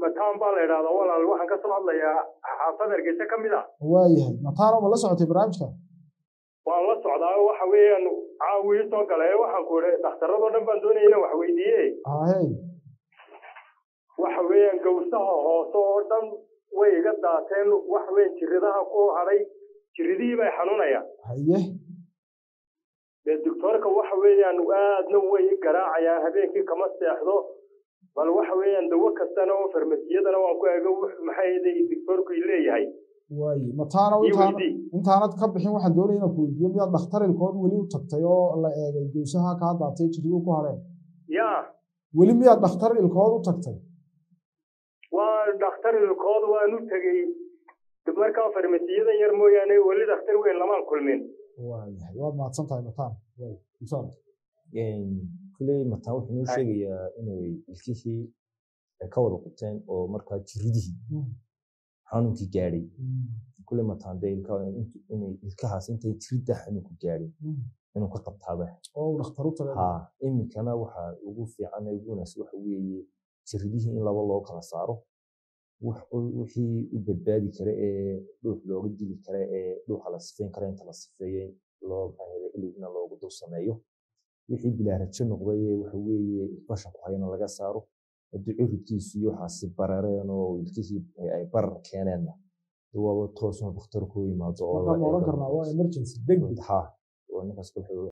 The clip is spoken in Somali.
mataan baa la idhahdaa walaal waxaan ka soo hadlayaa xaafad hargeysa ka mid ah waayahay mataano ma la socotay barnaamijka waan la socdaa waxa weeyaan caawii soo galay waxaan ku idhi dhakhtarradoo dhan baan doonaya inaan wax weydiiye ahey waxa weeyaan gawsaha hoose oo dhan way iga daateen waxa weeyaan jirridaha ku hadhay jirridihii bay xanuunayaan haye dee doctoorka waxa weeyaan aadna way i garaacayaan habeenkii kama seexdo bal waxa weeyaan dawo kastana oo farmasiyadana waan ku ego maxay day doctoorku leeyahay waaye mataano ii intaan weydii intaanad ka bixin waxaan doonaya inaan ku weydiiyo miyaad dhakhtar ilkood weli u tagtay oo la eegay gowsaha kaa daatay jirriduu ku hadheen yaa weli miyaad dhakhtar ilkood u tagtay waa dhakhtar ilkood waan u tegey markaa farmasiyadan yar mooyaane weli dhakhtar weyn lamaan kulmin waayahay waad mahadsan tahay mataan waay insha allah kuley mataan wuxuu noo sheegayaa inay ilkihii ay ka wada qubteen oo markaa jiridihii xanuunkii gaadhay kuley mataan dee ilka inay ilkahaas intay jiridda xanuunku gaadhin inuu ka qabtaaba oo uu dhakhtar u tagay ha iminkana waxa ugu fiican ee ugu wanaagsan waxa weeye jiridihii in laba loo kala saaro wax- wixii u badbaadi kara ee dhuux looga dili kara ee dhuuxa la sifeyn kara inta la sifeeyey loo baahda iligna loogu dul sameeyo wixii bilaarajo noqday ee waxa weeye basha ku hayana laga saaro haddii curidkiisu iyo waxaasi barareen oo ilkihii ay barar keeneenna dee waaba toosna dhakhtarku u yimaado oo markaan la oran eego karnaa waa emergency degdeg ha oo ninkaas wuxuu